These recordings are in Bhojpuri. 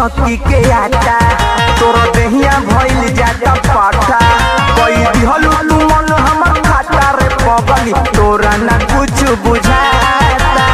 चौकी के आटा तोर देहिया भइल जाता पाटा कई दिहलू तू मन हमर खाता रे पगली तोरा ना कुछ बुझाता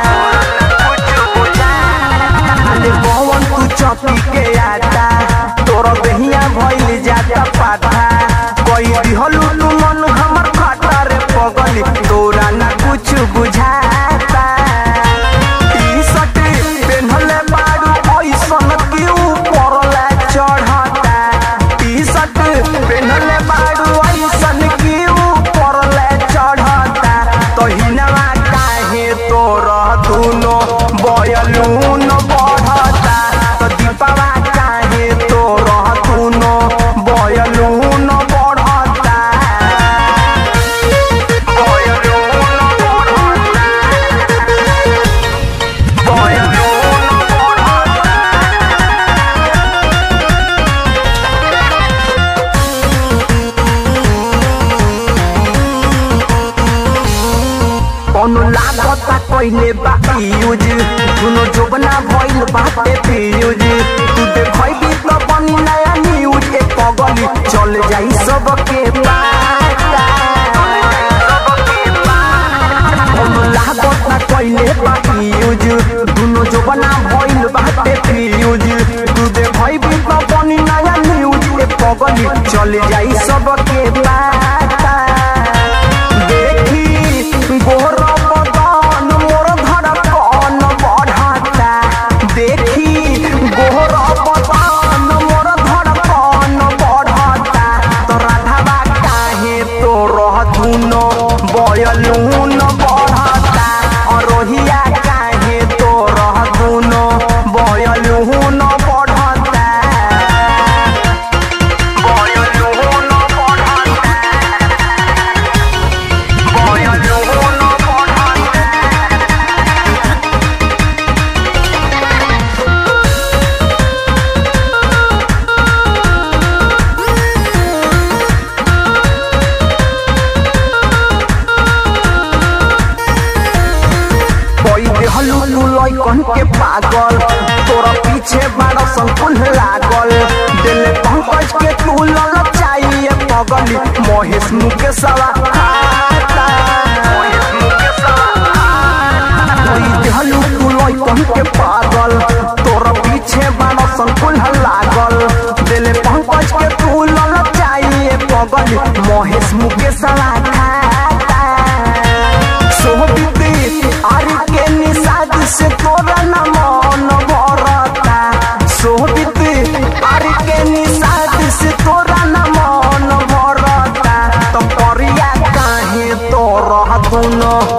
अरे पवन तू चौकी के आटा तोर देहिया भइल जाता पाटा कई दिहलू तू मन हमर खाता रे पगली तोरा ना कुछ बुझाता टी-शर्ट पेन्हले बारू ऐसन के ऊपर ला चढ़ता टी-शर्ट पेन्हले बारू ऐसन के ऊपर ला चढ़ता तहिनवा काहे तोर दुनो बयलून बढ़ता तो दीपवा काहे तोर दुनो बयलून बढ़ता बयलून बढ़ता कौनो लागता कइले बा यूज दुनो जोबना भइल बाटे फ्यूज तू देखैबी त बनी नया न्यूज ए पगली चल जाई सबके पाता कौनो लागता कइले बा यूज दुनो जोबना भइल बाटे फ्यूज तू देखैबी त बनी नया न्यूज ए पगली चल जाई सबके पाता देखी गोर बदन मोर धड़कन बढ़ता देखी गोर बदन मोर धड़कन बढ़ता तो राधावा काहे तो रह धुनो बयलून बढ़ता अरोहिया काहे तो रह धुनो बयलून बढ़ता बयलून बढ़ता कोई देहलू तू लइकन के पागल तोरा पीछे बारह संकुल लागल दिल पंकज के तू लल चाहिए पगली महेश मुकेशवा खाता कोई देहलू तू लइकन के पागल तोरा पीछे बारह संकुल लागल दिल पंकज के तू लल चाहिए पगली महेश मुकेशवा खाता सोहबिते आरी के निषाद से तोरा न मन भरता सोहबिते आरी के निषाद से तोरा न मन भरता तो परिया काहे तोरा दुनो